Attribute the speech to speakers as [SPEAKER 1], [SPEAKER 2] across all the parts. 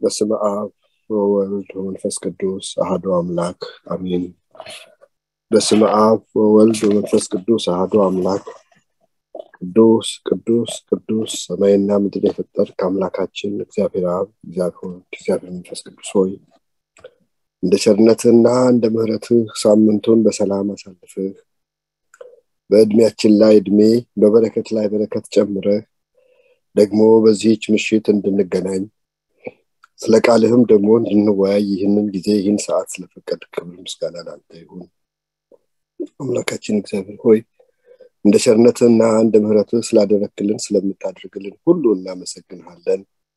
[SPEAKER 1] በስመ አብ ወወልድ ወመንፈስ ቅዱስ አህዶ አምላክ አሚን በስመ አብ ወወልድ ወመንፈስ ቅዱስ አህዶ አምላክ ቅዱስ ቅዱስ ቅዱስ ሰማይና ምድር የፈጠር ከአምላካችን እግዚአብሔር አብ እግዚአብሔር እግዚአብሔር መንፈስ ቅዱስ ሆይ እንደ ቸርነትህና እንደ ምህረትህ ሳምንቱን በሰላም አሳልፍህ በእድሜያችን ላይ እድሜ በበረከት ላይ በረከት ጨምረህ ደግሞ በዚህች ምሽት እንድንገናኝ ስለ ቃልህም ደግሞ እንድንወያይ ይህንን ጊዜ ይህን ሰዓት ስለፈቀድ ክብር ምስጋና ላንተ ይሁን አምላካችን እግዚአብሔር ሆይ እንደ ቸርነትህና እንደ ምህረትህ ስላደረክልን ስለምታደርግልን ሁሉ እናመሰግንሃለን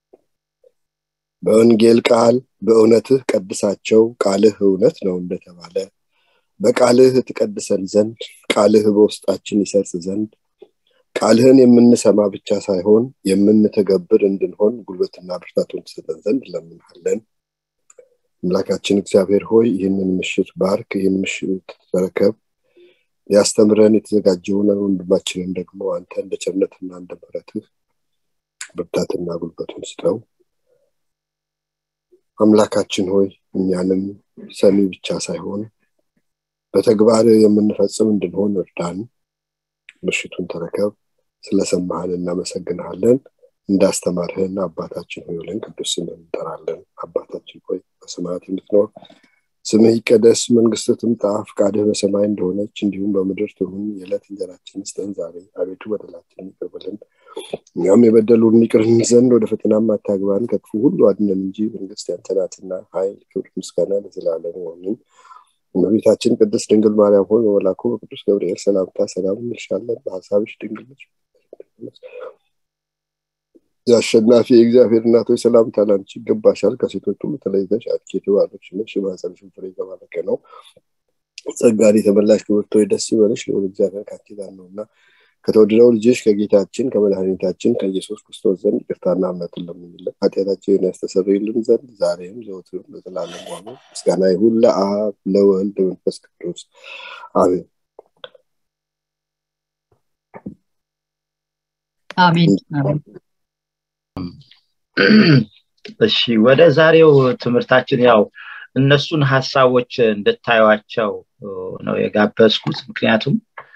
[SPEAKER 1] በወንጌል ቃል በእውነትህ ቀድሳቸው ቃልህ እውነት ነው እንደተባለ በቃልህ ትቀድሰን ዘንድ ቃልህ በውስጣችን ይሰርጽ ዘንድ ቃልህን የምንሰማ ብቻ ሳይሆን የምንተገብር እንድንሆን ጉልበትና ብርታቱን ትሰጠን ዘንድ ለምንሃለን አምላካችን እግዚአብሔር ሆይ ይህንን ምሽት ባርክ ይህን ምሽት ተረከብ ሊያስተምረን የተዘጋጀውን ወንድማችንን ደግሞ አንተ እንደ ቸርነትና እንደ ምረትህ ብርታትና ጉልበቱን ስጠው አምላካችን ሆይ እኛንም ሰሚ ብቻ ሳይሆን በተግባር የምንፈጽም እንድንሆን እርዳን ምሽቱን ተረከብ ስለሰማህን እናመሰግንሃለን እንዳስተማርህን አባታችን ሆይ ብለን ቅዱስ ስምህን እንጠራለን አባታችን ሆይ በሰማያት የምትኖር ስምህ ይቀደስ መንግስት ትምጣ ፍቃድህ በሰማይ እንደሆነች እንዲሁም በምድር ትሁን የዕለት እንጀራችን ስጠን ዛሬ አቤቱ በደላችን ይቅር በለን እኛም የበደሉን ይቅር ዘንድ ወደ ፈተናም አታግባን ከክፉ ሁሉ አድነን እንጂ መንግስት ያንተ ናትና ኃይል ክብር ምስጋና ለዘላለም አሜን እመቤታችን ቅድስት ድንግል ማርያም ሆይ በመላኩ በቅዱስ ገብርኤል ሰላምታ ሰላም እንልሻለን በሀሳብሽ ድንግል ነች የአሸናፊ የእግዚአብሔር እናቶች ሰላምታ ላንቺ ይገባሻል ከሴቶች ሁሉ ተለይተሽ አንቺ የተባረክሽ ነሽ የማኅፀንሽም ፍሬ የተባረከ ነው ጸጋን የተመላሽ ክብርት ሆይ ደስ ይበልሽ ልዑል እግዚአብሔር ከአንቺ ጋር ነውና ከተወደደው ልጅሽ ከጌታችን ከመድኃኒታችን ከኢየሱስ ክርስቶስ ዘንድ ይቅርታና እምነትን ለምንለን ኃጢአታችንን ያስተሰርይልን ዘንድ ዛሬም ዘወትርም ለዘላለም ሆኖ ምስጋና ይሁን ለአብ ለወልድ መንፈስ ቅዱስ አሜን
[SPEAKER 2] አሜን እሺ ወደ ዛሬው ትምህርታችን ያው እነሱን ሀሳቦች እንድታዩቸው ነው የጋበዝኩት ምክንያቱም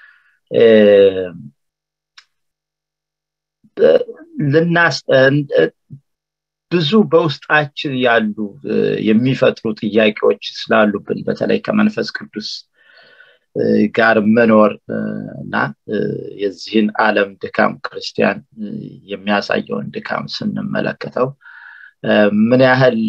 [SPEAKER 2] ልናስ ብዙ በውስጣችን ያሉ የሚፈጥሩ ጥያቄዎች ስላሉብን በተለይ ከመንፈስ ቅዱስ ጋር መኖር እና የዚህን ዓለም ድካም ክርስቲያን የሚያሳየውን ድካም ስንመለከተው ምን ያህል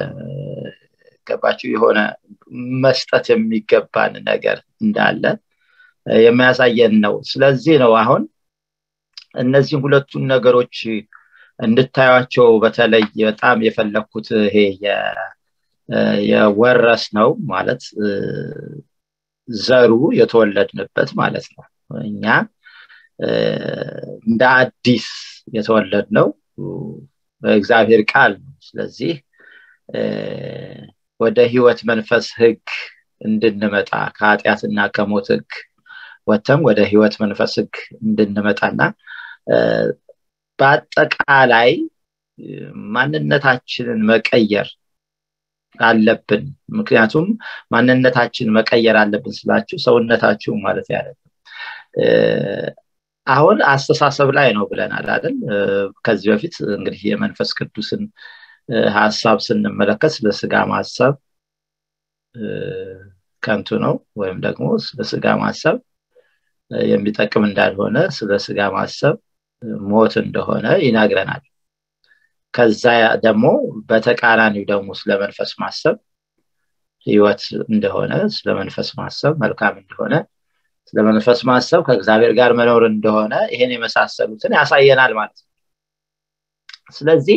[SPEAKER 2] ገባችሁ የሆነ መስጠት የሚገባን ነገር እንዳለ የሚያሳየን ነው ስለዚህ ነው አሁን እነዚህ ሁለቱን ነገሮች እንድታዩቸው በተለይ በጣም የፈለግኩት ይሄ የወረስ ነው ማለት ዘሩ የተወለድንበት ማለት ነው እኛ እንደ አዲስ የተወለድ ነው በእግዚአብሔር ቃል ነው ስለዚህ ወደ ህይወት መንፈስ ህግ እንድንመጣ ከኃጢአትና ከሞት ህግ ወተም ወደ ህይወት መንፈስ ህግ እንድንመጣና በአጠቃላይ ማንነታችንን መቀየር አለብን ምክንያቱም ማንነታችን መቀየር አለብን ስላችሁ ሰውነታችሁ ማለት ያለ አሁን አስተሳሰብ ላይ ነው ብለናል አይደል ከዚህ በፊት እንግዲህ የመንፈስ ቅዱስን ሀሳብ ስንመለከት ስለ ስጋ ማሰብ ከንቱ ነው ወይም ደግሞ ስለ ስጋ ማሰብ የሚጠቅም እንዳልሆነ ስለ ስጋ ማሰብ ሞት እንደሆነ ይነግረናል ከዛ ደግሞ በተቃራኒው ደግሞ ስለ መንፈስ ማሰብ ህይወት እንደሆነ ስለ መንፈስ ማሰብ መልካም እንደሆነ ስለ መንፈስ ማሰብ ከእግዚአብሔር ጋር መኖር እንደሆነ ይሄን የመሳሰሉትን ያሳየናል ማለት ነው ስለዚህ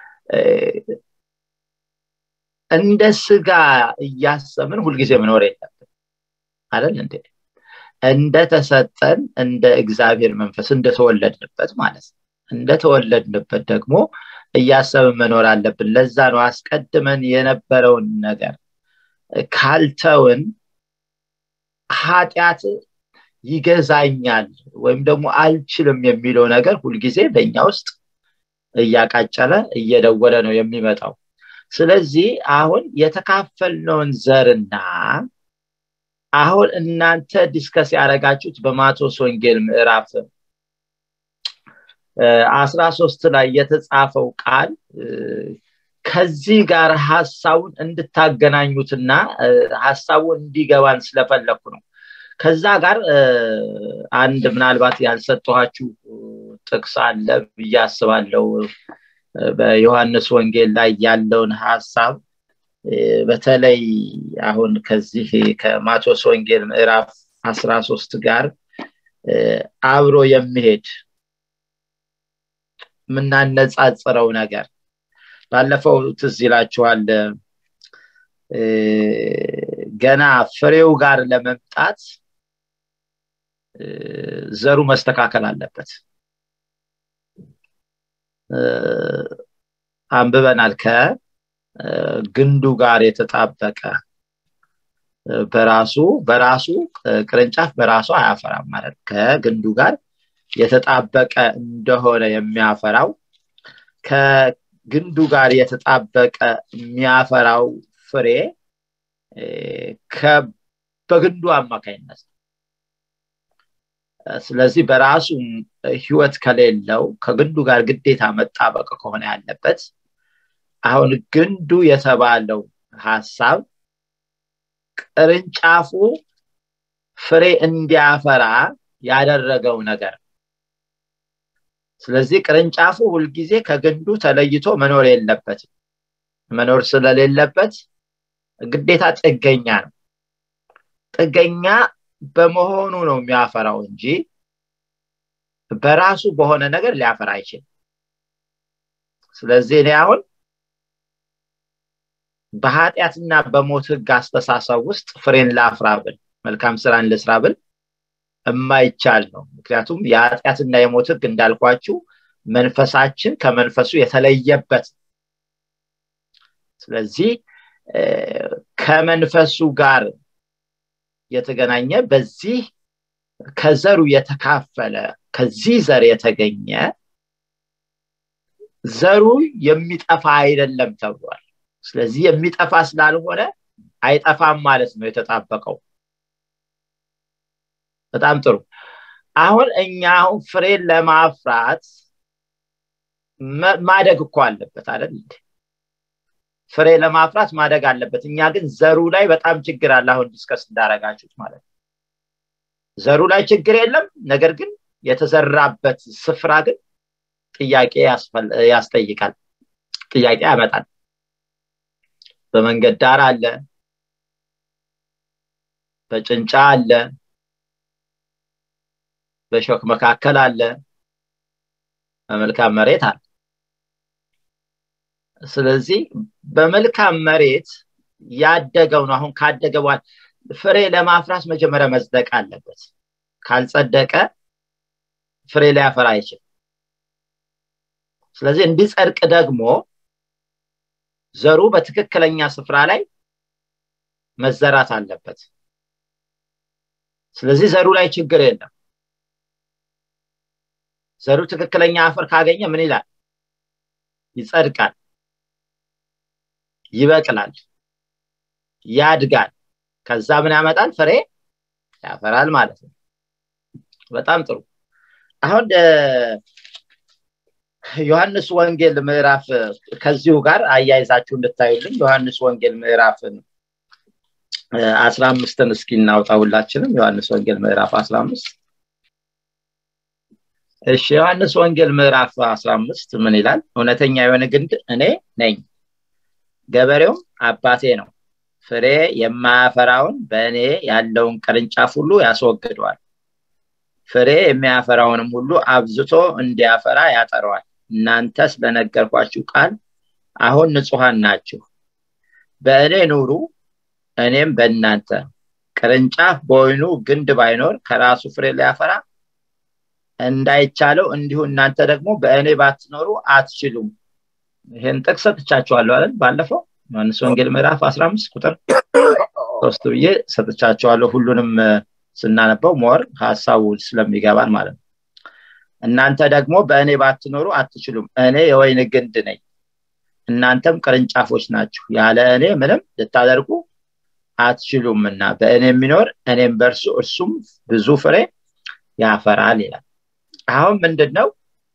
[SPEAKER 2] እንደ ስጋ እያሰብን ሁልጊዜ መኖር የለብን አይደል እንዴ እንደተሰጠን እንደ እግዚአብሔር መንፈስ እንደተወለድንበት ማለት ነው እንደተወለድንበት ደግሞ እያሰብን መኖር አለብን ለዛ ነው አስቀድመን የነበረውን ነገር ካልተውን ኃጢአት ይገዛኛል ወይም ደግሞ አልችልም የሚለው ነገር ሁልጊዜ በእኛ ውስጥ እያቃጨለ እየደወለ ነው የሚመጣው ስለዚህ አሁን የተካፈልነውን ዘርና አሁን እናንተ ዲስከስ ያደረጋችሁት በማቴዎስ ወንጌል ምዕራፍ አስራ ሶስት ላይ የተጻፈው ቃል ከዚህ ጋር ሀሳቡን እንድታገናኙትና ሀሳቡን እንዲገባን ስለፈለግኩ ነው ከዛ ጋር አንድ ምናልባት ያልሰጠኋችሁ ጥቅስ አለ ብዬ አስባለው በዮሐንስ ወንጌል ላይ ያለውን ሀሳብ በተለይ አሁን ከዚህ ከማቴዎስ ወንጌል ምዕራፍ አስራ ሶስት ጋር አብሮ የሚሄድ የምናነጻጽረው ነገር ባለፈው ትዝ ይላችኋል ገና ፍሬው ጋር ለመምጣት ዘሩ መስተካከል አለበት አንብበናል ከግንዱ ጋር የተጣበቀ በራሱ በራሱ ቅርንጫፍ በራሱ አያፈራም ማለት ከግንዱ ጋር የተጣበቀ እንደሆነ የሚያፈራው ከግንዱ ጋር የተጣበቀ የሚያፈራው ፍሬ በግንዱ አማካኝነት ስለዚህ በራሱ ህይወት ከሌለው ከግንዱ ጋር ግዴታ መጣበቅ ከሆነ ያለበት አሁን ግንዱ የተባለው ሀሳብ ቅርንጫፉ ፍሬ እንዲያፈራ ያደረገው ነገር ስለዚህ ቅርንጫፉ ሁልጊዜ ከግንዱ ተለይቶ መኖር የለበትም መኖር ስለሌለበት ግዴታ ጥገኛ ነው ጥገኛ በመሆኑ ነው የሚያፈራው እንጂ በራሱ በሆነ ነገር ሊያፈራ አይችልም ስለዚህ እኔ አሁን በኃጢአትና በሞት ህግ አስተሳሰብ ውስጥ ፍሬን ላፍራ ብል መልካም ስራን ልስራ ብል የማይቻል ነው ምክንያቱም የኃጢአትና የሞት ህግ እንዳልኳችሁ መንፈሳችን ከመንፈሱ የተለየበት ስለዚህ ከመንፈሱ ጋር የተገናኘ በዚህ ከዘሩ የተካፈለ ከዚህ ዘር የተገኘ ዘሩ የሚጠፋ አይደለም ተብሏል ስለዚህ የሚጠፋ ስላልሆነ አይጠፋም ማለት ነው የተጣበቀው በጣም ጥሩ አሁን እኛ አሁን ፍሬን ለማፍራት ማደግ እኮ አለበት አይደል ፍሬ ለማፍራት ማደግ አለበት እኛ ግን ዘሩ ላይ በጣም ችግር አለ አሁን ዲስከስ እንዳረጋችሁት ማለት ነው ዘሩ ላይ ችግር የለም ነገር ግን የተዘራበት ስፍራ ግን ጥያቄ ያስጠይቃል ጥያቄ ያመጣል በመንገድ ዳር አለ በጭንጫ አለ በሾክ መካከል አለ በመልካም መሬት አለ ስለዚህ በመልካም መሬት ያደገው ነው አሁን ካደገ በኋላ ፍሬ ለማፍራት መጀመሪያ መጽደቅ አለበት ካልጸደቀ ፍሬ ሊያፈራ አይችል ስለዚህ እንዲጸድቅ ደግሞ ዘሩ በትክክለኛ ስፍራ ላይ መዘራት አለበት ስለዚህ ዘሩ ላይ ችግር የለም ዘሩ ትክክለኛ አፈር ካገኘ ምን ይላል ይጸድቃል ይበቅላል ያድጋል ከዛ ምን ያመጣል ፍሬ ያፈራል ማለት ነው በጣም ጥሩ አሁን ዮሐንስ ወንጌል ምዕራፍ ከዚሁ ጋር አያይዛችሁ እንድታዩልኝ ዮሐንስ ወንጌል ምዕራፍ አስራ አምስትን እስኪ እናውጣ ሁላችንም ዮሐንስ ወንጌል ምዕራፍ አስራ አምስት እሺ ዮሐንስ ወንጌል ምዕራፍ አስራ አምስት ምን ይላል እውነተኛ የሆነ ግንድ እኔ ነኝ ገበሬውም አባቴ ነው ፍሬ የማያፈራውን በእኔ ያለውን ቅርንጫፍ ሁሉ ያስወግደዋል ፍሬ የሚያፈራውንም ሁሉ አብዝቶ እንዲያፈራ ያጠረዋል እናንተ ስለነገርኳችሁ ቃል አሁን ንጹሐን ናችሁ በእኔ ኑሩ እኔም በእናንተ ቅርንጫፍ በወይኑ ግንድ ባይኖር ከራሱ ፍሬ ሊያፈራ እንዳይቻለው እንዲሁ እናንተ ደግሞ በእኔ ባትኖሩ አትችሉም ይህን ጥቅስ ሰጥቻችኋለሁ አይደል ባለፈው ዮሐንስ ወንጌል ምዕራፍ 15 ቁጥር ሶስት ብዬ ሰጥቻቸዋለሁ ሁሉንም ስናነበው ሞር ሀሳቡ ስለሚገባን ማለት ነው እናንተ ደግሞ በእኔ ባትኖሩ አትችሉም እኔ የወይን ግንድ ነኝ እናንተም ቅርንጫፎች ናችሁ ያለ እኔ ምንም ልታደርጉ አትችሉምና በእኔ የሚኖር እኔም በእርሱ እርሱም ብዙ ፍሬ ያፈራል ይላል አሁን ምንድን ነው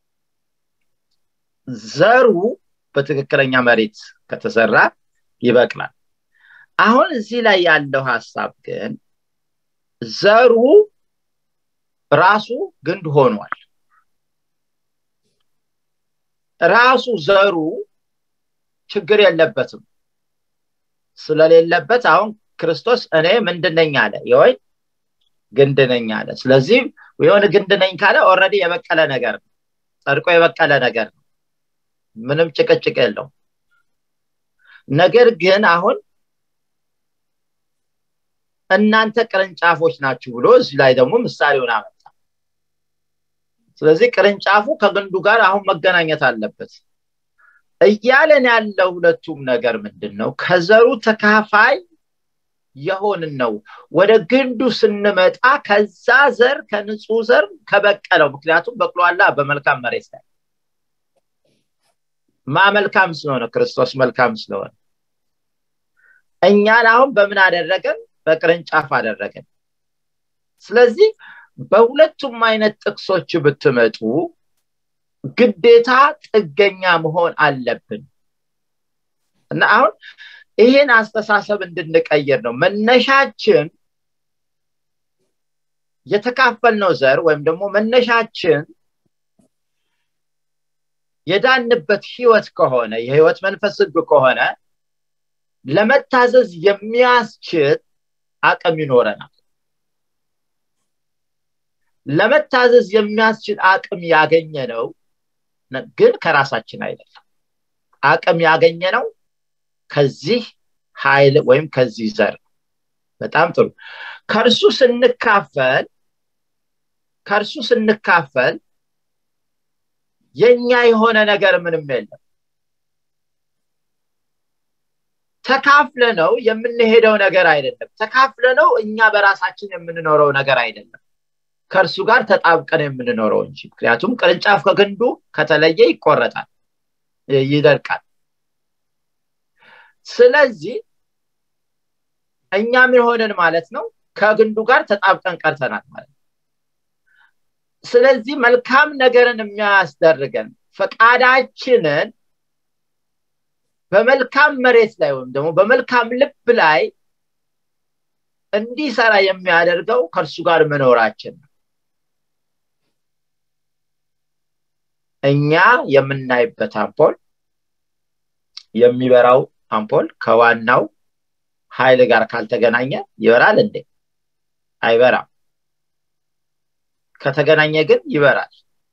[SPEAKER 2] ዘሩ በትክክለኛ መሬት ከተሰራ ይበቅላል አሁን እዚህ ላይ ያለው ሀሳብ ግን ዘሩ ራሱ ግንድ ሆኗል ራሱ ዘሩ ችግር የለበትም ስለሌለበት አሁን ክርስቶስ እኔ ምንድነኝ አለ የወይ ግንድ ነኝ አለ ስለዚህ የሆነ ግንድ ነኝ ካለ ኦረዲ የበቀለ ነገር ነው ጸድቆ የበቀለ ነገር ነው ምንም ጭቅጭቅ የለው ነገር ግን አሁን እናንተ ቅርንጫፎች ናችሁ ብሎ እዚህ ላይ ደግሞ ምሳሌውን አመጣ ስለዚህ ቅርንጫፉ ከግንዱ ጋር አሁን መገናኘት አለበት እያለን ያለው ሁለቱም ነገር ምንድን ነው ከዘሩ ተካፋይ የሆንን ነው ወደ ግንዱ ስንመጣ ከዛ ዘር ከንጹህ ዘር ከበቀለው ምክንያቱም በቅሏላ በመልካም መሬት ላይ ማ መልካም ስለሆነ ክርስቶስ መልካም ስለሆነ እኛን አሁን በምን አደረገን በቅርንጫፍ አደረገን ስለዚህ በሁለቱም አይነት ጥቅሶች ብትመጡ ግዴታ ጥገኛ መሆን አለብን እና አሁን ይህን አስተሳሰብ እንድንቀይር ነው መነሻችን የተካፈልነው ዘር ወይም ደግሞ መነሻችን የዳንበት ህይወት ከሆነ የህይወት መንፈስ ህግ ከሆነ ለመታዘዝ የሚያስችል አቅም ይኖረናል ለመታዘዝ የሚያስችል አቅም ያገኘ ነው ግን ከራሳችን አይደለም አቅም ያገኘ ነው ከዚህ ኃይል ወይም ከዚህ ዘር በጣም ጥሩ ከእርሱ ስንካፈል ከእርሱ ስንካፈል የኛ የሆነ ነገር ምንም የለም ተካፍለ ነው የምንሄደው ነገር አይደለም ተካፍለ ነው እኛ በራሳችን የምንኖረው ነገር አይደለም ከእርሱ ጋር ተጣብቀን የምንኖረው እንጂ ምክንያቱም ቅርንጫፍ ከግንዱ ከተለየ ይቆረጣል ይደርቃል ስለዚህ እኛ ምን ሆነን ማለት ነው ከግንዱ ጋር ተጣብቀን ቀርተናል ማለት ነው ስለዚህ መልካም ነገርን የሚያስደርገን ፈቃዳችንን በመልካም መሬት ላይ ወይም ደግሞ በመልካም ልብ ላይ እንዲሰራ የሚያደርገው ከእርሱ ጋር መኖራችን ነው እኛ የምናይበት አምፖል የሚበራው አምፖል ከዋናው ኃይል ጋር ካልተገናኘ ይበራል እንዴ አይበራም ከተገናኘ ግን ይበራል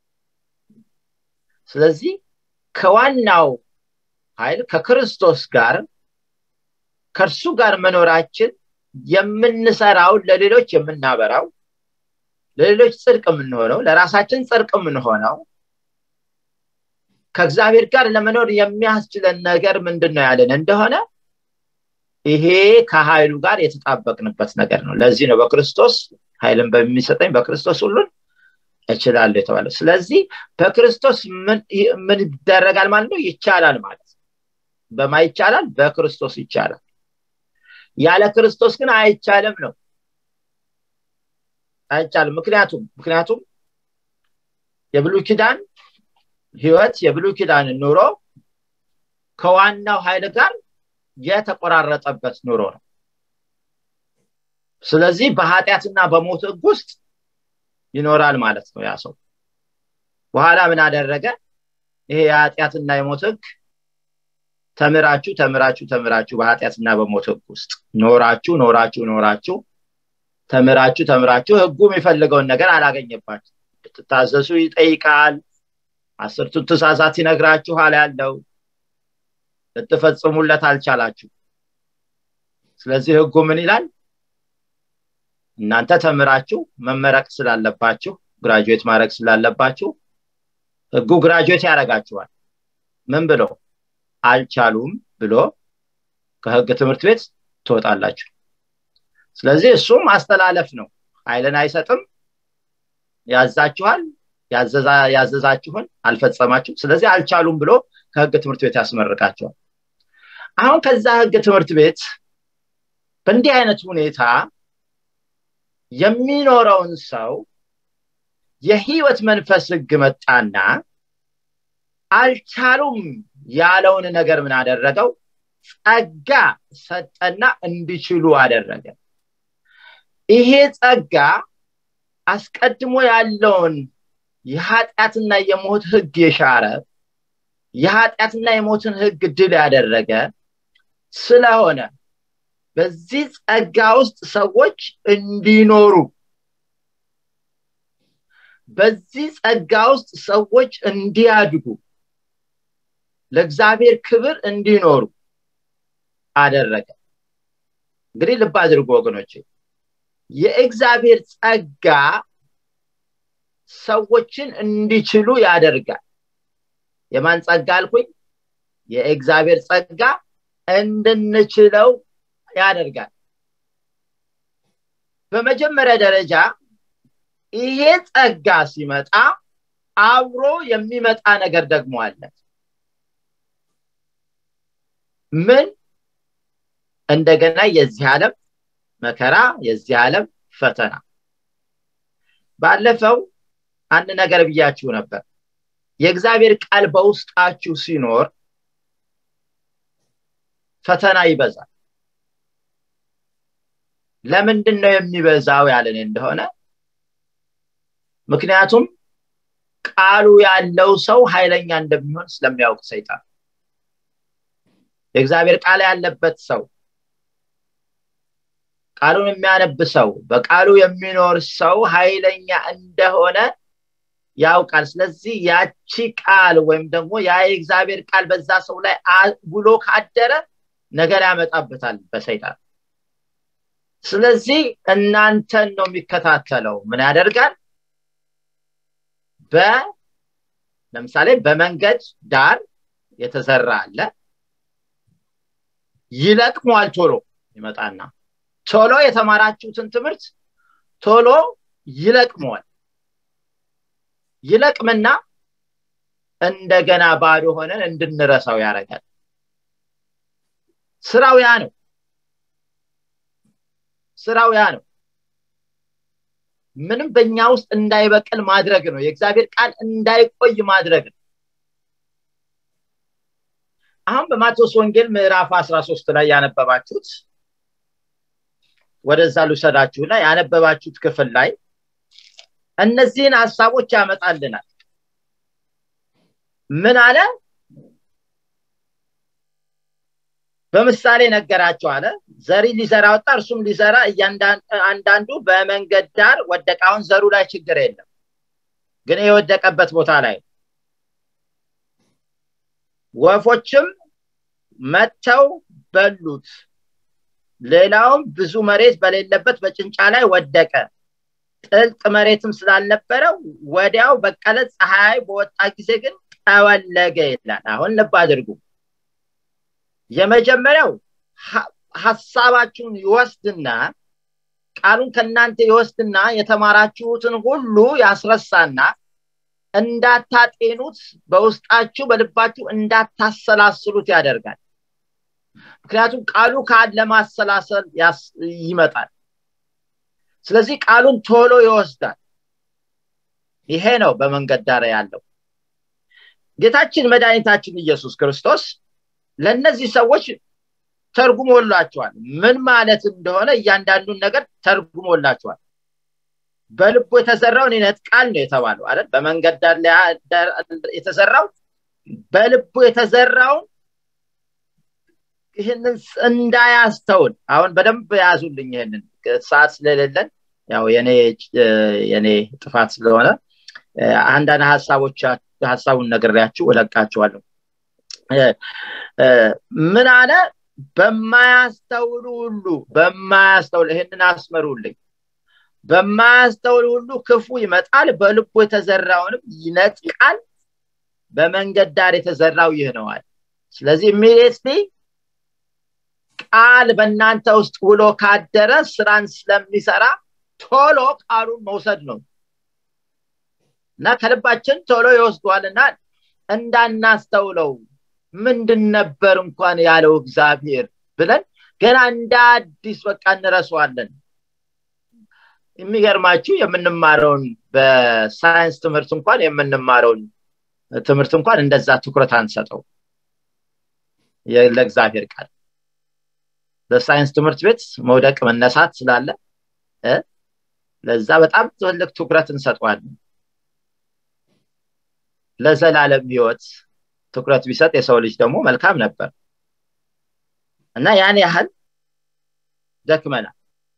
[SPEAKER 2] ስለዚህ ከዋናው ኃይል ከክርስቶስ ጋር ከእርሱ ጋር መኖራችን የምንሰራው ለሌሎች የምናበራው ለሌሎች ጽድቅ የምንሆነው ለራሳችን ጽድቅ የምንሆነው ከእግዚአብሔር ጋር ለመኖር የሚያስችለን ነገር ምንድን ነው ያለን እንደሆነ ይሄ ከኃይሉ ጋር የተጣበቅንበት ነገር ነው ለዚህ ነው በክርስቶስ ኃይልን በሚሰጠኝ በክርስቶስ ሁሉን እችላለሁ የተባለው ስለዚህ በክርስቶስ ምን ይደረጋል ማለት ነው ይቻላል ማለት በማ ይቻላል በክርስቶስ ይቻላል ያለ ክርስቶስ ግን አይቻልም ነው አይቻልም ምክንያቱም ምክንያቱም የብሉይ ኪዳን ህይወት የብሉይ ኪዳን ኑሮ ከዋናው ኃይል ጋር የተቆራረጠበት ኑሮ ነው ስለዚህ በኃጢአትና በሞት ህግ ውስጥ ይኖራል ማለት ነው ያ ሰው በኋላ ምን አደረገ ይሄ የኃጢአትና የሞት ህግ ተምራችሁ ተምራችሁ ተምራችሁ በኃጢአትና በሞት ህግ ውስጥ ኖራችሁ ኖራችሁ ኖራችሁ ተምራችሁ ተምራችሁ ህጉ የሚፈልገውን ነገር አላገኘባችሁ ትታዘሱ ይጠይቃል አስርቱን ትእዛዛት ይነግራችኋል ያለው ልትፈጽሙለት አልቻላችሁ ስለዚህ ህጉ ምን ይላል እናንተ ተምራችሁ መመረቅ ስላለባችሁ ግራጁዌት ማድረግ ስላለባችሁ ህጉ ግራጁዌት ያደረጋችኋል ምን ብሎ አልቻሉም ብሎ ከህግ ትምህርት ቤት ትወጣላችሁ ስለዚህ እሱም ማስተላለፍ ነው ኃይልን አይሰጥም ያዛችኋል ያዘዛችሁን አልፈጸማችሁ ስለዚህ አልቻሉም ብሎ ከህግ ትምህርት ቤት ያስመርቃቸዋል አሁን ከዛ ህግ ትምህርት ቤት በእንዲህ አይነት ሁኔታ የሚኖረውን ሰው የህይወት መንፈስ ህግ መጣና አልቻሉም ያለውን ነገር ምን አደረገው ጸጋ ሰጠና እንዲችሉ አደረገ ይሄ ጸጋ አስቀድሞ ያለውን የኃጢአትና የሞት ህግ የሻረ የኃጢአትና የሞትን ህግ ድል ያደረገ ስለሆነ በዚህ ጸጋ ውስጥ ሰዎች እንዲኖሩ በዚህ ጸጋ ውስጥ ሰዎች እንዲያድጉ ለእግዚአብሔር ክብር እንዲኖሩ አደረገ እንግዲህ ልብ አድርጎ ወገኖች የእግዚአብሔር ጸጋ ሰዎችን እንዲችሉ ያደርጋል የማን ጸጋ አልኩኝ የእግዚአብሔር ጸጋ እንድንችለው ያደርጋል በመጀመሪያ ደረጃ ይሄ ጸጋ ሲመጣ አብሮ የሚመጣ ነገር ደግሞ አለ ምን እንደገና የዚህ ዓለም መከራ የዚህ ዓለም ፈተና ባለፈው አንድ ነገር ብያችሁ ነበር የእግዚአብሔር ቃል በውስጣችሁ ሲኖር ፈተና ይበዛል ለምንድን ነው የሚበዛው ያለን እንደሆነ ምክንያቱም ቃሉ ያለው ሰው ኃይለኛ እንደሚሆን ስለሚያውቅ ሰይጣን የእግዚአብሔር ቃል ያለበት ሰው ቃሉን የሚያነብ ሰው በቃሉ የሚኖር ሰው ኃይለኛ እንደሆነ ያውቃል ስለዚህ ያቺ ቃል ወይም ደግሞ ያ የእግዚአብሔር ቃል በዛ ሰው ላይ ውሎ ካደረ ነገር ያመጣበታል በሰይጣን ስለዚህ እናንተን ነው የሚከታተለው ምን ያደርጋል በ ለምሳሌ በመንገድ ዳር የተዘራ አለ ይለቅሟል ቶሎ ይመጣና ቶሎ የተማራችሁትን ትምህርት ቶሎ ይለቅመዋል ይለቅምና እንደገና ባዶ ሆነን እንድንረሳው ያደርጋል ስራው ያ ነው ስራው ያ ነው ምንም በእኛ ውስጥ እንዳይበቅል ማድረግ ነው የእግዚአብሔር ቃል እንዳይቆይ ማድረግ ነው አሁን በማቴዎስ ወንጌል ምዕራፍ 13 ላይ ያነበባችሁት ወደዛ ልውሰዳችሁና ያነበባችሁት ክፍል ላይ እነዚህን ሀሳቦች ያመጣልናል ምን አለ በምሳሌ ነገራቸው አለ ዘሪ ሊዘራ ወጣ እርሱም ሊዘራ አንዳንዱ በመንገድ ዳር ወደቃውን ዘሩ ላይ ችግር የለም ግን የወደቀበት ቦታ ላይ ወፎችም መጥተው በሉት ሌላውም ብዙ መሬት በሌለበት በጭንጫ ላይ ወደቀ ጥልቅ መሬትም ስላልነበረው ወዲያው በቀለ ፀሐይ በወጣ ጊዜ ግን ጠወለገ ይላል አሁን ልብ አድርጉ የመጀመሪያው ሀሳባችሁን ይወስድና ቃሉን ከእናንተ ይወስድና የተማራችሁትን ሁሉ ያስረሳና እንዳታጤኑት በውስጣችሁ በልባችሁ እንዳታሰላስሉት ያደርጋል ምክንያቱም ቃሉ ካለ ለማሰላሰል ይመጣል ስለዚህ ቃሉን ቶሎ ይወስዳል ይሄ ነው በመንገድ ዳር ያለው ጌታችን መድኃኒታችን ኢየሱስ ክርስቶስ ለእነዚህ ሰዎች ተርጉሞላቸዋል ምን ማለት እንደሆነ እያንዳንዱን ነገር ተርጉሞላቸዋል በልቡ የተዘራውን ይነጥቃል ነው የተባለው አይደል በመንገድ ዳር የተዘራው በልቡ የተዘራውን ይህንን እንዳያስተውል አሁን በደንብ ያዙልኝ ይህንን ሰዓት ስለሌለን ያው የኔ ጥፋት ስለሆነ አንዳንድ ሀሳቦች ሀሳቡን ነግሬያችሁ እለቃችኋለሁ ምን አለ በማያስተውሉ ሁሉ በማያስተውል ይህንን አስመሩልኝ በማያስተውል ሁሉ ክፉ ይመጣል በልቡ የተዘራውንም ይነጥቃል በመንገድ ዳር የተዘራው ይህ ነዋል ስለዚህ ኢሚዲየትሊ ቃል በእናንተ ውስጥ ውሎ ካደረ ስራን ስለሚሰራ ቶሎ ቃሉን መውሰድ ነው እና ከልባችን ቶሎ ይወስዷልና እንዳናስተውለው ምንድን ነበር እንኳን ያለው እግዚአብሔር ብለን ገና እንደ አዲስ በቃ እንረሰዋለን የሚገርማችሁ የምንማረውን በሳይንስ ትምህርት እንኳን የምንማረውን ትምህርት እንኳን እንደዛ ትኩረት አንሰጠው ለእግዚአብሔር ቃል በሳይንስ ትምህርት ቤት መውደቅ መነሳት ስላለ ለዛ በጣም ትልቅ ትኩረት እንሰጠዋለን ለዘላለም ህይወት ትኩረት ቢሰጥ የሰው ልጅ ደግሞ መልካም ነበር እና ያን ያህል ደክመናል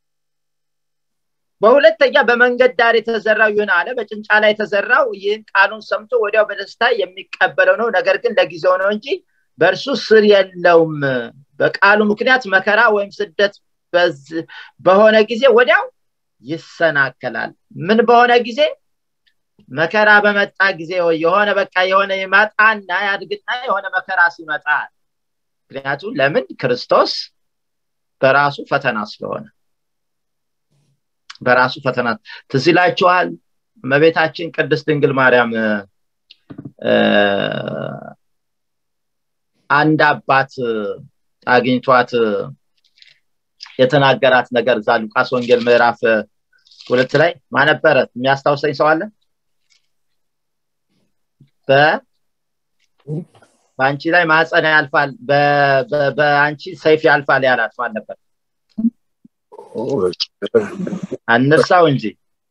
[SPEAKER 2] በሁለተኛ በመንገድ ዳር የተዘራው ይሁን አለ በጭንጫ ላይ የተዘራው ይህን ቃሉን ሰምቶ ወዲያው በደስታ የሚቀበለው ነው ነገር ግን ለጊዜው ነው እንጂ በእርሱ ስር የለውም በቃሉ ምክንያት መከራ ወይም ስደት በሆነ ጊዜ ወዲያው ይሰናከላል ምን በሆነ ጊዜ መከራ በመጣ ጊዜ የሆነ በቃ የሆነ ይመጣና ያድግና የሆነ መከራ ሲመጣ ምክንያቱም ለምን ክርስቶስ በራሱ ፈተና ስለሆነ በራሱ ፈተና ትዝ ይላችኋል እመቤታችን ቅድስት ድንግል ማርያም አንድ አባት አግኝቷት የተናገራት ነገር እዛ ሉቃስ ወንጌል ምዕራፍ ሁለት ላይ ማነበረ የሚያስታውሰኝ ሰው አለ በአንቺ ላይ ማህፀን ያልፋል በአንቺ ሰይፍ ያልፋል ያላት ማን ነበር አንርሳው እንጂ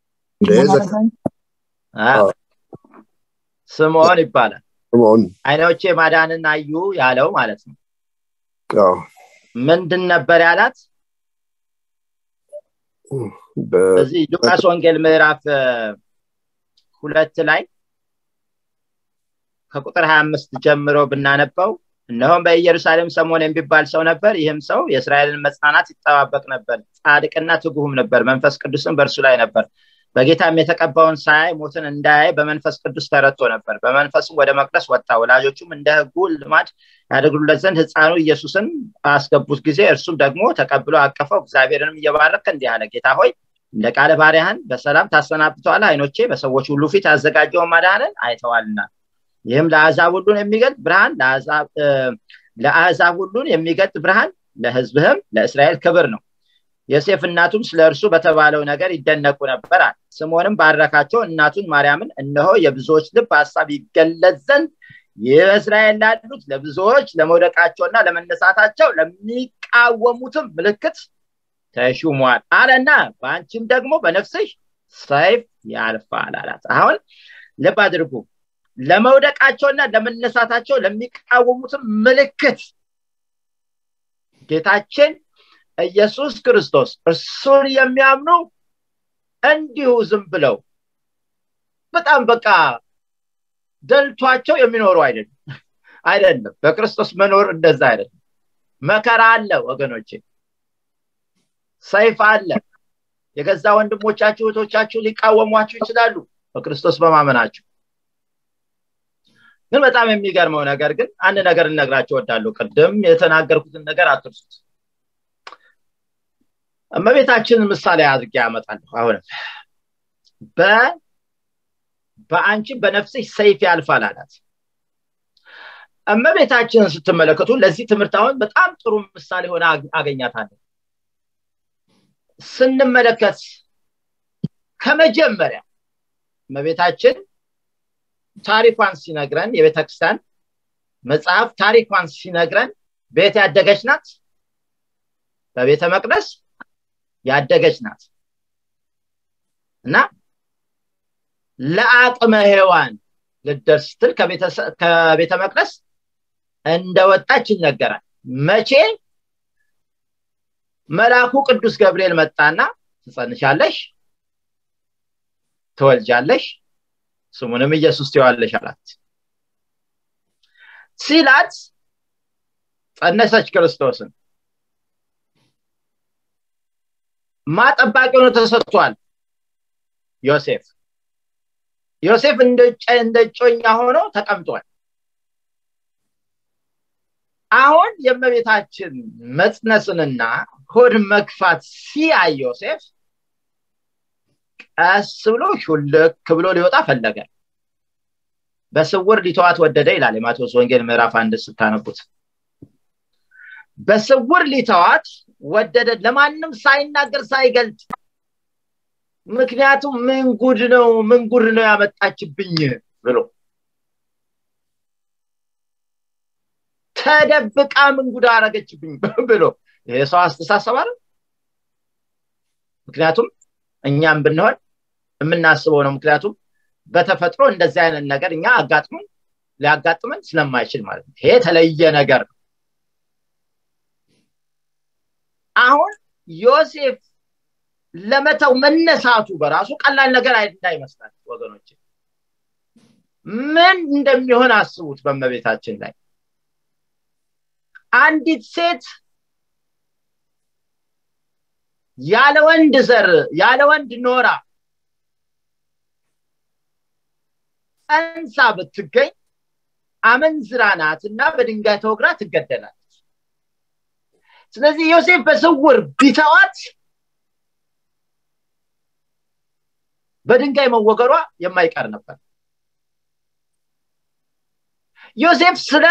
[SPEAKER 2] ስምዖን ይባላል አይኖቼ ማዳንን አዩ ያለው ማለት ነው ምንድን ነበር ያላት እዚህ ሉቃስ ወንጌል ምዕራፍ ሁለት ላይ ከቁጥር 25 ጀምሮ ብናነበው እነሆም በኢየሩሳሌም ሰሞን የሚባል ሰው ነበር ይህም ሰው የእስራኤልን መጽናናት ይጠባበቅ ነበር ጻድቅና ትጉህም ነበር መንፈስ ቅዱስም በእርሱ ላይ ነበር በጌታም የተቀባውን ሳያይ ሞትን እንዳያይ በመንፈስ ቅዱስ ተረቶ ነበር በመንፈስም ወደ መቅደስ ወጣ ወላጆቹም እንደ ህጉ ልማድ ያደግሉለት ዘንድ ህፃኑ ኢየሱስን አስገቡት ጊዜ እርሱም ደግሞ ተቀብሎ አቀፈው እግዚአብሔርንም እየባረከ እንዲህ አለ ጌታ ሆይ እንደ ቃለ ባሪያህን በሰላም ታሰናብተዋል አይኖቼ በሰዎች ሁሉ ፊት ያዘጋጀውን ማዳንን አይተዋልና ይህም ለአዛብ ሁሉን የሚገልጥ ብርሃን ለአዛብ ሁሉን የሚገልጥ ብርሃን ለህዝብህም ለእስራኤል ክብር ነው ዮሴፍ እናቱም ስለ እርሱ በተባለው ነገር ይደነቁ ነበር ስምዖንም ባረካቸው እናቱን ማርያምን እነሆ የብዙዎች ልብ ሀሳብ ይገለጽ ዘንድ ይህ በእስራኤል ላሉት ለብዙዎች ለመውደቃቸውና ለመነሳታቸው ለሚቃወሙትም ምልክት ተሹሟል አለና በአንቺም ደግሞ በነፍስሽ ሰይፍ ያልፋል አላት አሁን ልብ አድርጉ ለመውደቃቸውና ለመነሳታቸው ለሚቃወሙትም ምልክት ጌታችን ኢየሱስ ክርስቶስ እርሱን የሚያምኑ እንዲሁ ዝም ብለው በጣም በቃ ደልቷቸው የሚኖሩ አይደለም አይደለም በክርስቶስ መኖር እንደዛ አይደለም መከራ አለ ወገኖቼ ሰይፍ አለ የገዛ ወንድሞቻችሁ እህቶቻችሁ ሊቃወሟችሁ ይችላሉ በክርስቶስ በማመናችሁ ግን በጣም የሚገርመው ነገር ግን አንድ ነገር እነግራቸው ወዳለሁ ቅድም የተናገርኩትን ነገር አትርሱት እመቤታችንን ምሳሌ አድርጌ ያመጣለሁ አሁንም በ በአንቺ በነፍስሽ ሰይፍ ያልፋል አላት እመቤታችንን ስትመለከቱ ለዚህ ትምህርት አሁን በጣም ጥሩ ምሳሌ ሆነ አገኛታለሁ ስንመለከት ከመጀመሪያ እመቤታችን ታሪኳን ሲነግረን የቤተክርስቲያን መጽሐፍ ታሪኳን ሲነግረን ቤት ያደገች ናት በቤተ መቅደስ ያደገች ናት እና ለአቅመ ሔዋን ልደርስ ስትል ከቤተ መቅደስ እንደወጣች ይነገራል መቼ መልአኩ ቅዱስ ገብርኤል መጣና ትጸንሻለሽ ትወልጃለሽ ስሙንም ኢየሱስ ትዋለሽ አላት ሲላት ጸነሰች ክርስቶስን ማጠባቂ ሆኖ ተሰጥቷል ዮሴፍ ዮሴፍ እንደ ጮኛ ሆኖ ተቀምጧል አሁን የእመቤታችን መጽነስንና ሆድ መግፋት ሲያይ ዮሴፍ ቀስ ብሎ ሹልክ ብሎ ሊወጣ ፈለገ በስውር ሊተዋት ወደደ ይላል የማቴዎስ ወንጌል ምዕራፍ አንድ ስታነቡት በስውር ሊተዋት ወደደ ለማንም ሳይናገር ሳይገልጥ ምክንያቱም ምን ጉድ ነው ምን ጉድ ነው ያመጣችብኝ ብሎ ተደብቃ ምን ጉድ አረገችብኝ ብሎ ይሄ ሰው አስተሳሰብ አለ ምክንያቱም እኛም ብንሆን የምናስበው ነው ምክንያቱም በተፈጥሮ እንደዚህ አይነት ነገር እኛ አጋጥመን ሊያጋጥመን ስለማይችል ማለት ነው ይሄ የተለየ ነገር ነው አሁን ዮሴፍ ለመተው መነሳቱ በራሱ ቀላል ነገር እንዳይመስላል ወገኖች ምን እንደሚሆን አስቡት በመቤታችን ላይ አንዲት ሴት ያለ ወንድ ዘር ያለ ወንድ ኖራ ጸንሳ ብትገኝ አመንዝራ ናት እና በድንጋይ ተወግራ ትገደላለች ስለዚህ ዮሴፍ በስውር ቢተዋት በድንጋይ መወገሯ የማይቀር ነበር ዮሴፍ ስለ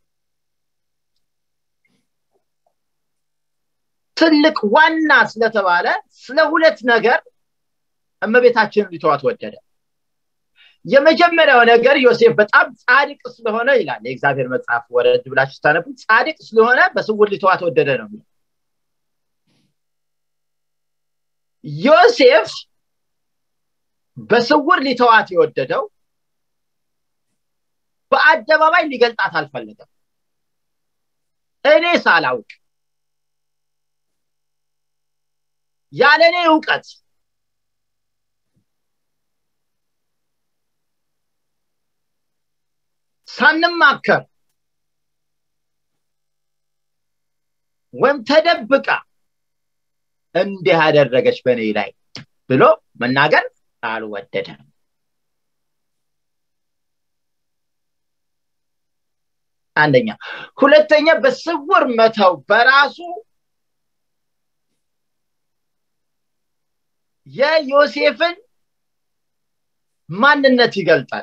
[SPEAKER 2] ትልቅ ዋና ስለተባለ ስለ ሁለት ነገር እመቤታችንን ሊተዋት ወደደ የመጀመሪያው ነገር ዮሴፍ በጣም ጻድቅ ስለሆነ ይላል የእግዚአብሔር መጽሐፍ ወረድ ብላችሁ ስታነቡ ጻድቅ ስለሆነ በስውር ሊተዋት ወደደ ነው ዮሴፍ በስውር ሊተዋት የወደደው በአደባባይ ሊገልጣት አልፈለገም እኔ ሳላውቅ ያለ እኔ እውቀት ሳንማከር ወይም ተደብቃ እንዲህ ያደረገች በእኔ ላይ ብሎ መናገር አልወደደም አንደኛ ሁለተኛ በስውር መተው በራሱ የዮሴፍን ማንነት ይገልጣል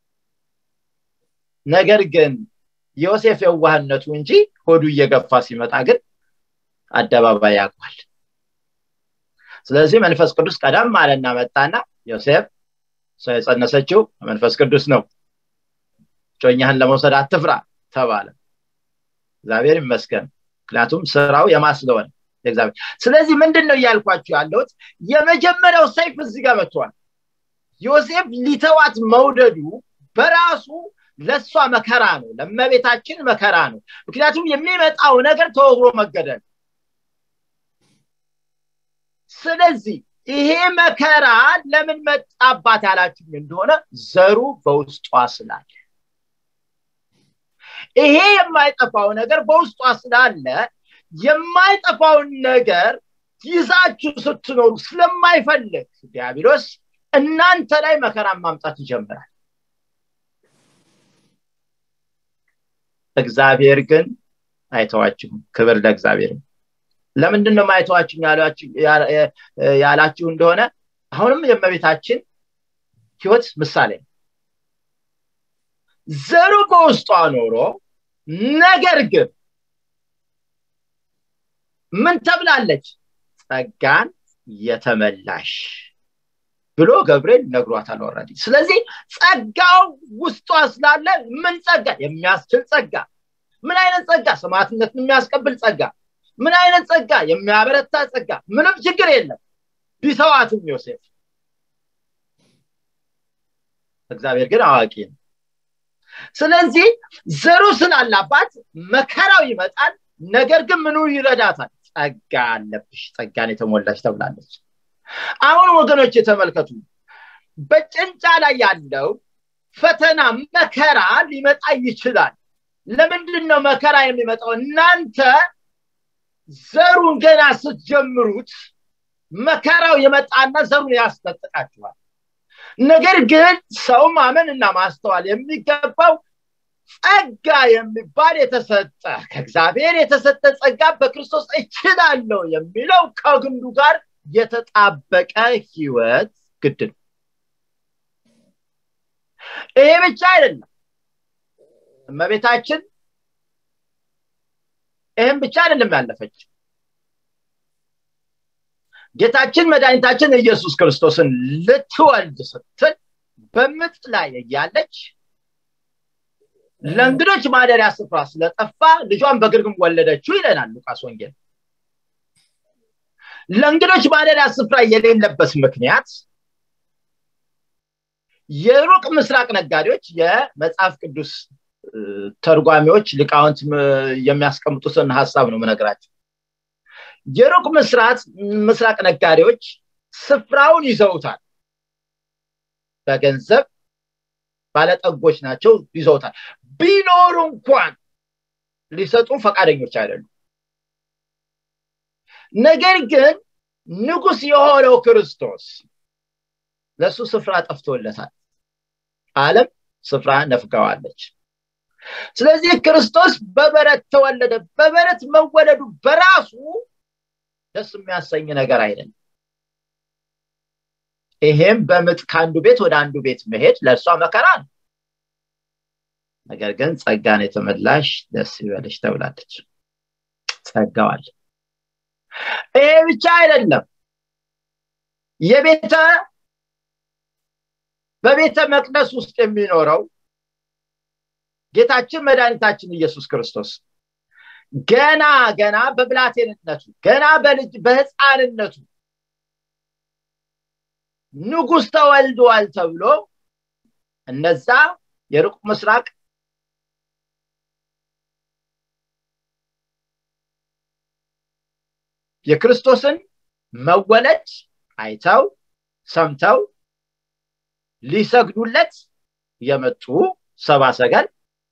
[SPEAKER 2] ነገር ግን ዮሴፍ የዋህነቱ እንጂ ሆዱ እየገፋ ሲመጣ ግን አደባባይ ያውቋል ስለዚህ መንፈስ ቅዱስ ቀደም አለና መጣና ዮሴፍ ሰው የጸነሰችው መንፈስ ቅዱስ ነው ጮኛህን ለመውሰድ አትፍራ ተባለ እግዚአብሔር ይመስገን ምክንያቱም ስራው የማስለወን እግዚአብሔር ስለዚህ ምንድን ነው እያልኳችሁ ያለሁት የመጀመሪያው ሰይፍ እዚህ ጋር መጥቷል ዮሴፍ ሊተዋት መውደዱ በራሱ ለእሷ መከራ ነው ለመቤታችን መከራ ነው ምክንያቱም የሚመጣው ነገር ተወግሮ መገደል ስለዚህ ይሄ መከራ ለምን መጣባት ያላችሁ እንደሆነ ዘሩ በውስጧ ስላለ ይሄ የማይጠፋው ነገር በውስጧ ስላለ የማይጠፋውን ነገር ይዛችሁ ስትኖሩ ስለማይፈልግ ዲያብሎስ እናንተ ላይ መከራን ማምጣት ይጀምራል እግዚአብሔር ግን አይተዋችሁም ክብር ለእግዚአብሔር ለምንድን ነው ማይተዋችሁም ያላችሁ እንደሆነ አሁንም የመቤታችን ህይወት ምሳሌ ነው ዘሩ በውስጧ ኖሮ ነገር ግን ምን ተብላለች ጸጋን የተመላሽ ብሎ ገብርኤል ነግሯታል ወረዲ ስለዚህ ጸጋው ውስጧ ስላለ ምን ጸጋ የሚያስችል ጸጋ ምን አይነት ጸጋ ሰማዕትነትን የሚያስቀብል ጸጋ ምን አይነት ጸጋ የሚያበረታ ጸጋ ምንም ችግር የለም ቢተዋትም ዮሴፍ እግዚአብሔር ግን አዋቂ ነው ስለዚህ ዘሩ ስላላባት መከራው ይመጣል ነገር ግን ምኑ ይረዳታል ጸጋ አለብሽ ጸጋን የተሞላች ተብላለች አሁን ወገኖች የተመልከቱ በጭንጫ ላይ ያለው ፈተና መከራ ሊመጣ ይችላል ለምንድን ነው መከራ የሚመጣው እናንተ ዘሩን ገና ስትጀምሩት መከራው የመጣና ዘሩን ያስጠጥቃችኋል ነገር ግን ሰው ማመን እና ማስተዋል የሚገባው ጸጋ የሚባል የተሰጠ ከእግዚአብሔር የተሰጠ ጸጋ በክርስቶስ እችላለሁ የሚለው ከግንዱ ጋር የተጣበቀ ህይወት ግድ ነው ይሄ ብቻ አይደለም እመቤታችን ይህም ብቻ አይደለም ያለፈች ጌታችን መድኃኒታችን ኢየሱስ ክርስቶስን ልትወልድ ስትል በምጥ ላይ እያለች ለእንግዶች ማደሪያ ስፍራ ስለጠፋ ልጇን በግርግም ወለደችው ይለናል ሉቃስ ወንጌል ለእንግዶች ማደሪያ ስፍራ የሌለበት ምክንያት የሩቅ ምስራቅ ነጋዴዎች የመጽሐፍ ቅዱስ ተርጓሚዎች ሊቃውንት የሚያስቀምጡትን ሀሳብ ነው ምነግራቸው የሩቅ ምስራቅ ነጋዴዎች ስፍራውን ይዘውታል በገንዘብ ባለጠጎች ናቸው ይዘውታል ቢኖሩ እንኳን ሊሰጡ ፈቃደኞች አይደሉም ነገር ግን ንጉስ የሆነው ክርስቶስ ለእሱ ስፍራ ጠፍቶለታል አለም ስፍራ ነፍገዋለች ስለዚህ ክርስቶስ በበረት ተወለደ በበረት መወለዱ በራሱ ደስ የሚያሰኝ ነገር አይደለም ይሄም በምጥ ከአንዱ ቤት ወደ አንዱ ቤት መሄድ ለእርሷ መከራ ነው ነገር ግን ጸጋን የተመላሽ ደስ ይበልሽ ተብላለች ጸጋዋል ይሄ ብቻ አይደለም የቤተ በቤተ መቅደስ ውስጥ የሚኖረው ጌታችን መድኃኒታችን ኢየሱስ ክርስቶስ ገና ገና በብላቴንነቱ ገና በልጅ በህፃንነቱ ንጉስ ተወልዷል ተብሎ እነዛ የሩቅ ምስራቅ የክርስቶስን መወለድ አይተው ሰምተው ሊሰግዱለት የመጡ ሰባ ሰገል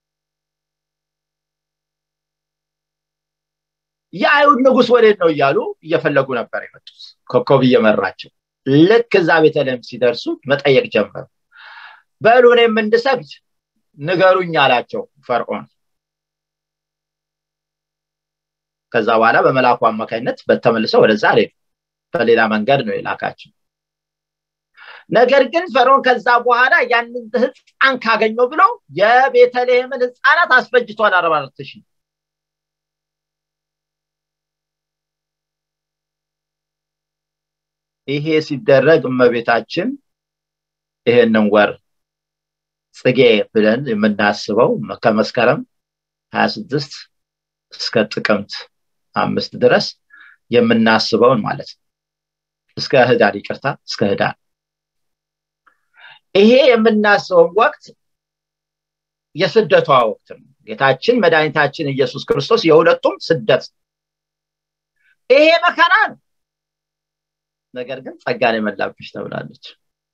[SPEAKER 2] የአይሁድ ንጉስ ወዴት ነው እያሉ እየፈለጉ ነበር የመጡት ኮከብ እየመራቸው ልክ እዛ ቤተልሔም ሲደርሱ መጠየቅ ጀመሩ በሉ እኔም እንድሰግድ ንገሩኝ አላቸው ፈርዖን ከዛ በኋላ በመላኩ አማካኝነት በተመልሰው ወደዛ ሄዱ በሌላ መንገድ ነው የላካቸው ነገር ግን ፈርዖን ከዛ በኋላ ያንን ህፃን ካገኘው ብሎ የቤተልሔምን ህፃናት አስፈጅቷል አርባ አራት ሺህ ይሄ ሲደረግ እመቤታችን ይሄንን ወር ጽጌ ብለን የምናስበው ከመስከረም 26 እስከ ጥቅምት አምስት ድረስ የምናስበውን ማለት ነው እስከ ህዳር ይቅርታ እስከ ህዳር ይሄ የምናስበውን ወቅት የስደቷ ወቅት ነው ጌታችን መድኃኒታችን ኢየሱስ ክርስቶስ የሁለቱም ስደት ይሄ መከራ ነው ነገር ግን ጸጋን የመላብሽ ተብላለች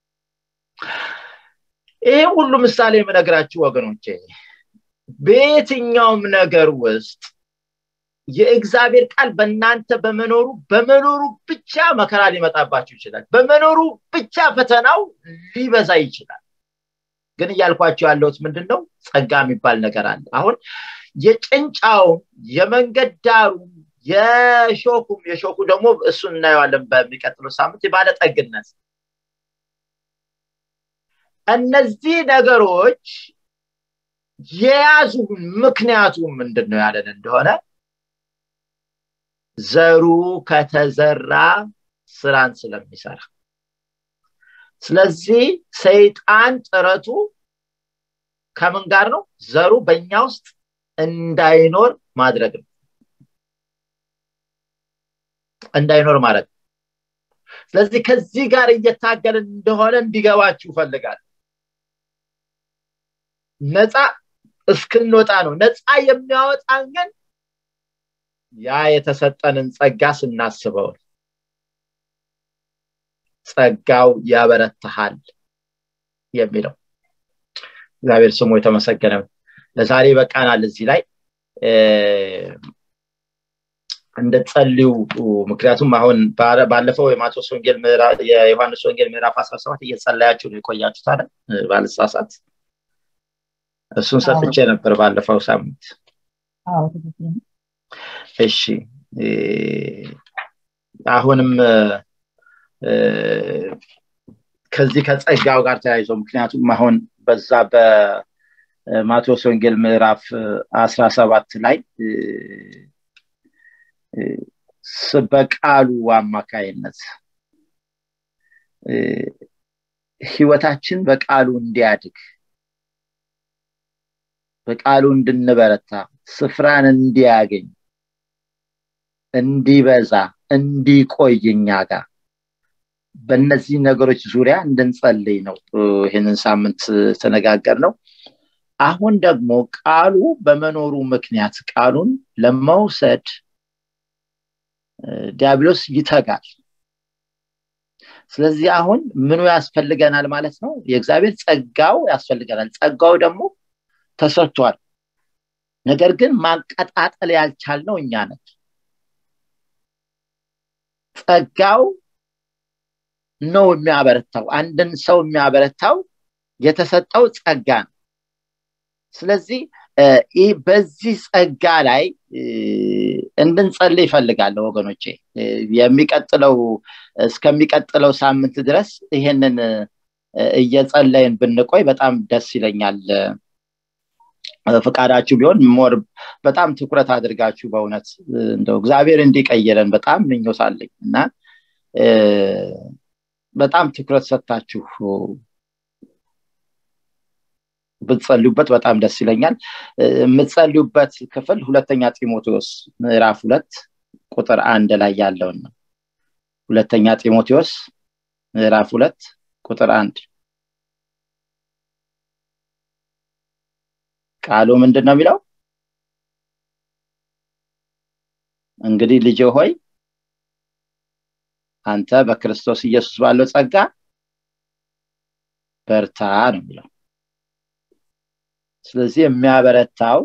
[SPEAKER 2] ይሄ ሁሉ ምሳሌ የምነግራችሁ ወገኖቼ በየትኛውም ነገር ውስጥ የእግዚአብሔር ቃል በእናንተ በመኖሩ በመኖሩ ብቻ መከራ ሊመጣባችሁ ይችላል በመኖሩ ብቻ ፈተናው ሊበዛ ይችላል ግን እያልኳቸው ያለሁት ምንድን ነው ጸጋ የሚባል ነገር አለ አሁን የጭንጫውም የመንገድ ዳሩም የሾኩም የሾኩ ደግሞ እሱን እናየዋለን በሚቀጥለው ሳምንት የባለጠግነት እነዚህ ነገሮች የያዙ ምክንያቱ ምንድን ነው ያለን እንደሆነ ዘሩ ከተዘራ ስራን ስለሚሰራ ስለዚህ ሰይጣን ጥረቱ ከምን ጋር ነው ዘሩ በእኛ ውስጥ እንዳይኖር ማድረግ ነው እንዳይኖር ማድረግ ስለዚህ ከዚህ ጋር እየታገልን እንደሆነ እንዲገባችሁ ፈልጋል ነፃ እስክንወጣ ነው ነፃ የሚያወጣን ግን ያ የተሰጠንን ጸጋ ስናስበው ጸጋው ያበረታሃል የሚለው እግዚአብሔር ስሙ የተመሰገነ ለዛሬ በቃናል እዚህ ላይ እንድትጸልዩ ምክንያቱም አሁን ባለፈው የማቴዎስ ወንጌል የዮሐንስ ወንጌል ምዕራፍ 17 እየጸለያችሁ ነው የቆያችሁት አለ ባልሳሳት እሱን ሰጥቼ ነበር ባለፈው ሳምንት እሺ አሁንም ከዚህ ከጸጋው ጋር ተያይዞ ምክንያቱም አሁን በዛ በማቴዎስ ወንጌል ምዕራፍ አስራ ሰባት ላይ በቃሉ አማካይነት ህይወታችን በቃሉ እንዲያድግ በቃሉ እንድንበረታ ስፍራን እንዲያገኝ እንዲበዛ እንዲቆይ እኛ ጋር በእነዚህ ነገሮች ዙሪያ እንድንጸልይ ነው ይህንን ሳምንት ተነጋገር ነው አሁን ደግሞ ቃሉ በመኖሩ ምክንያት ቃሉን ለመውሰድ ዲያብሎስ ይተጋል ስለዚህ አሁን ምኑ ያስፈልገናል ማለት ነው የእግዚአብሔር ጸጋው ያስፈልገናል ጸጋው ደግሞ ተሰጥቷል ነገር ግን ማቀጣጠል ያልቻልነው እኛ ነን ጸጋው ነው የሚያበረታው አንድን ሰው የሚያበረታው የተሰጠው ጸጋ ነው ስለዚህ ይህ በዚህ ጸጋ ላይ እንድንጸልይ ይፈልጋለሁ ወገኖቼ የሚቀጥለው እስከሚቀጥለው ሳምንት ድረስ ይሄንን እየጸለይን ብንቆይ በጣም ደስ ይለኛል ፍቃዳችሁ ቢሆን ሞር በጣም ትኩረት አድርጋችሁ በእውነት እንደው እግዚአብሔር እንዲቀይረን በጣም ምኞት አለኝ እና በጣም ትኩረት ሰጥታችሁ ብትጸልዩበት በጣም ደስ ይለኛል የምትጸልዩበት ክፍል ሁለተኛ ጢሞቴዎስ ምዕራፍ ሁለት ቁጥር አንድ ላይ ያለውን ነው ሁለተኛ ጢሞቴዎስ ምዕራፍ ሁለት ቁጥር አንድ ቃሉ ምንድን ነው የሚለው እንግዲህ ልጅ ሆይ አንተ በክርስቶስ ኢየሱስ ባለው ጸጋ በርታ ነው የሚለው ስለዚህ የሚያበረታው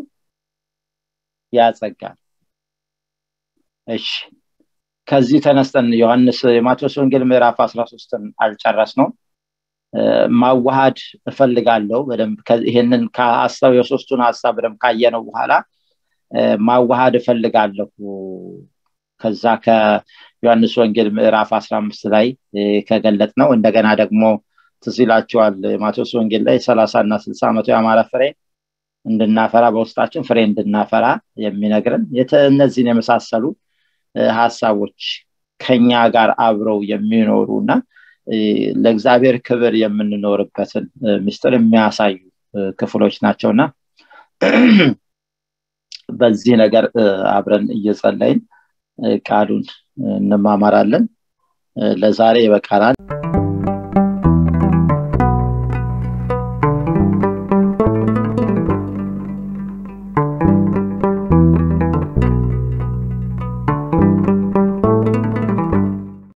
[SPEAKER 2] ያጸጋል እሺ ከዚህ ተነስተን ዮሐንስ የማቴዎስ ወንጌል ምዕራፍ 13ን አልጨረስ ነው ማዋሃድ እፈልጋለሁ በደንብ ይህንን ከሀሳብ የሶስቱን ሀሳብ በደንብ ካየነው በኋላ ማዋሃድ እፈልጋለሁ ከዛ ከዮሐንስ ወንጌል ምዕራፍ 15 ላይ ከገለጥ ነው እንደገና ደግሞ ትዝ ይላቸዋል ማቴዎስ ወንጌል ላይ ሰላሳ እና ስልሳ መቶ የአማራ ፍሬ እንድናፈራ በውስጣችን ፍሬ እንድናፈራ የሚነግርን እነዚህን የመሳሰሉ ሀሳቦች ከኛ ጋር አብረው የሚኖሩ እና ለእግዚአብሔር ክብር የምንኖርበትን ምስጢር የሚያሳዩ ክፍሎች ናቸውና በዚህ ነገር አብረን እየጸለይን ቃሉን እንማማራለን ለዛሬ ይበቃናል